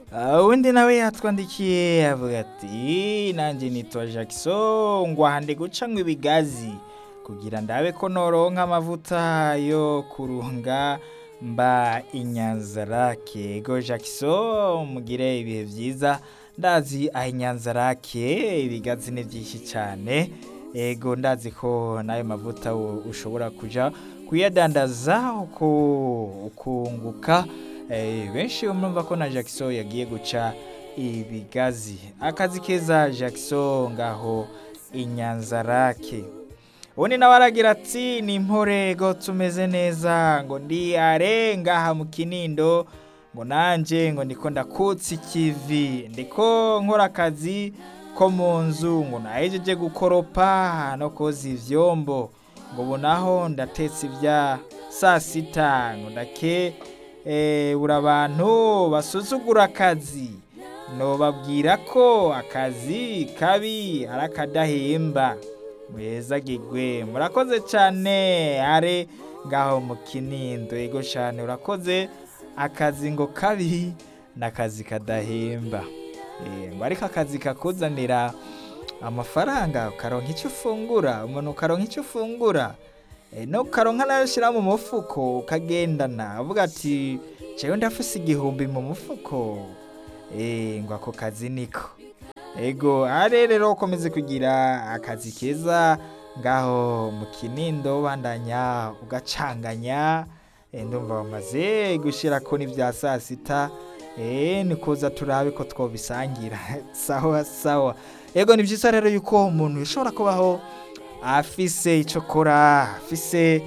Ah, uwundi nawe yatwandikiye avuga ati nanjye nitwa Jackson ngo ahande gucamwa ibigazi kugira ndabe ko noronka amavuta yo kurunga mba inyanzarake ego Jackson mugire ibihe byiza ndazi aho inyanzarake ibigazi ni byinshi cyane ego ndazi ko n'ayo mavuta u- ushobora kuja kuyadandaza uku- ukunguka Eh, benshi murumva ko na Jackson yagiye guca ibigazi akazi keza Jackson ngaho inyanzarake ubundi nawe aragira ati ni imporego tumeze neza ngo ndi are ngaha mu kinindo ngo nanje ngo ndiko ndakutsa ikivi ndiko nkora akazi ko mu nzu ngo nahejeje gukoropa no koza ivyombo ngo ubu naho ndatetse ibya saa sita ngo ndake eh, buri abantu basuzugura akazi nobabwira ko akazi kabi ari akadahemba mwezagirwe murakoze cyane are ngaho mu kinindo ego cyane urakoze akazi ngo kabi n'akazi kadahemba Eh, ngo ariko akazi kakuzanira amafaranga ukaronka icyo ufungura umuntu ukaronka icyo ufungura Eh, no ukaronka nayo ushyira mu mufuko ukagendana uvuga ati jewe ndafise igihumbi mu mufuko Eh, ngo ako kazi niko ego are rero ukomeze kugira akazi keza ngaho mu kinindo bandanya ugacanganya Eh, ndumva bamaze gushira ko n'ibya saa sita Eh, ni kuza turabe ko twobisangira sawa sawa ego ni byiza rero yuko umuntu yashobora kubaho afise icyo akora afise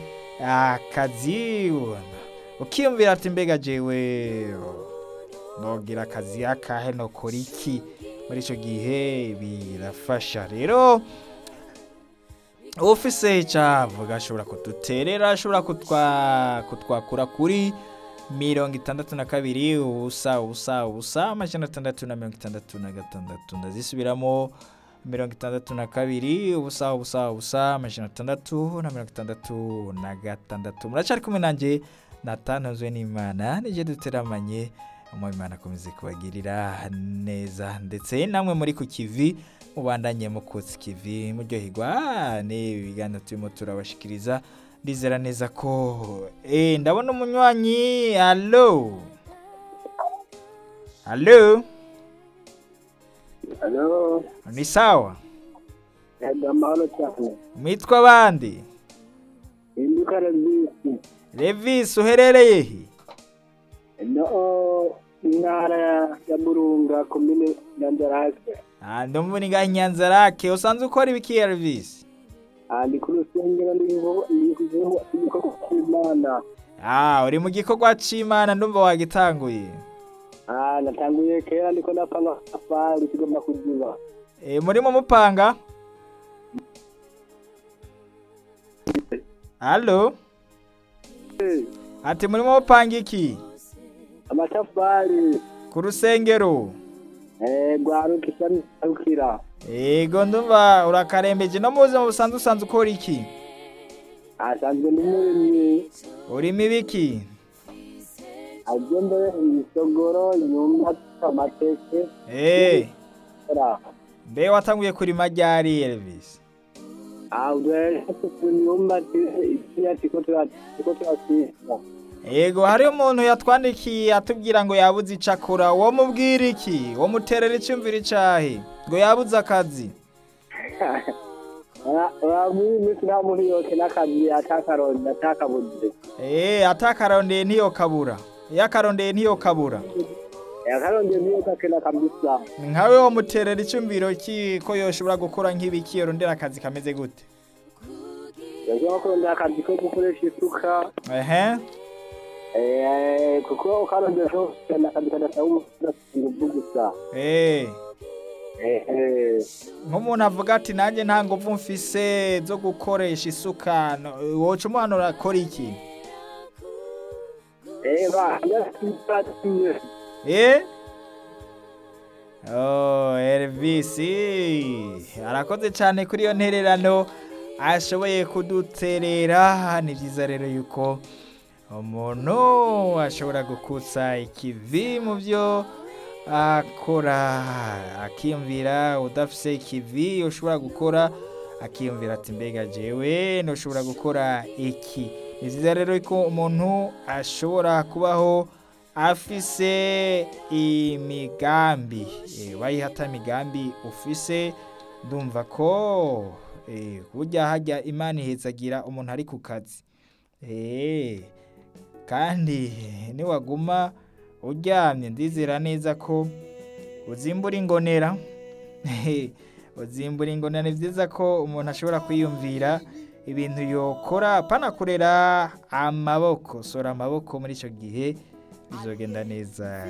akazi ukiyumvira ati mbega jewe nogira akazi akahe nokora iki muri icyo gihe birafasha rero ufise icyavuga ashobora kuduterera ashobora kutwa kutwakura kuri mirongo itandatu na kabiri ubusa ubusa ubusa amajana atandatu na mirongo itandatu na gatandatu ndazisubiramo mirongo itandatu na kabiri ubusa ubusa ubusa amajana atandatu na mirongo itandatu na gatandatu muracyari kumwe nanjye natanzwe n'imana nijye duteramanye umwimana akomeze kubagirira neza ndetse namwe muri ku kivi mubandanye mukutsa ikivi muryoherwa n'ibi biganiro turimo turabashikiriza ndizera neza ko eh ndabona umunywanyi alo alo Halo, ni sawa ega amahoro cyane. mwitwa abandi Induka Ravisi. Levis uherereye he No, intara ya- ya Burunga, komine Nyanzarake. Ah, ndumva ni ngaho inyanza rake usanzwe ukora ibiki Levis Ah, ndi ku rusengero ndi kuvuga ndi kuvuga ibikorwa by'Imana. ah uri mu gikorwa c'imana ndumva wagitanguye Ah, natanguye kera ndiko ndapanga safari kigomba kuziba. e, murimo mupanga alo ati murimo mupanga iki Amatafari ku rusengero eh gwarukisha ntarukira. ego ndumva urakarembeje no mu buzima busanzwe usanzwe ukora iki Asanzwe ndi murimyi. urimo ibiki Agende ibisogoro, inyumba, amateke. Eh, Ora. mbe watanguye kurima ryari Elvis Ah, udwe inyumba ikiya tiko tiko turasisa. Ego hari umuntu yatwandikiye atubwira ngo yabuze ico akora wo mubwira iki wo muterera icyumviro icahe ngo yabuze akazi muri minsi nta muntu yose n'akazi atakaronde atakabuze eh atakarondeye ntiyo kabura iyo akarondeye ntiyo kabura yakaronde niyo gakena kabisa nkawe wo muterera icyumviro ki ko yoshobora gukora nk'ibiki yorondera akazi kameze gute yagiye kurondera akazi ko gukoresha isuka ehe eh, kuko ukarondera hose n'akazi kadasaba umusinguvu gusa eh Eh, eh. nk'umuntu avuga ati nanjye nta nguvu mfise zo gukoresha isuka no- woca umuhano urakora iki Eh, ba ndasipatimye Eh? Oh, Elvis arakoze cyane kuri iyo ntererano ashoboye kuduterera ni byiza rero yuko umuntu ashobora gukutsa ikivi mu byo akora akiyumvira udafise ikivi ushobora gukora akiyumvira ati mbega jewe ntushobora gukora iki ni byiza rero ko umuntu ashobora kubaho afise imigambi Eh, wayihata imigambi ufise ndumva ko eh, burya hajya imana ihezagira umuntu ari ku kazi Eh, kandi niwaguma uryamye ndizera neza ko uzimbura ingonera uzimbura ingonera ni byiza ko umuntu ashobora kwiyumvira ibintu yokora panakorera amaboko sora amaboko muri icyo gihe bizogenda neza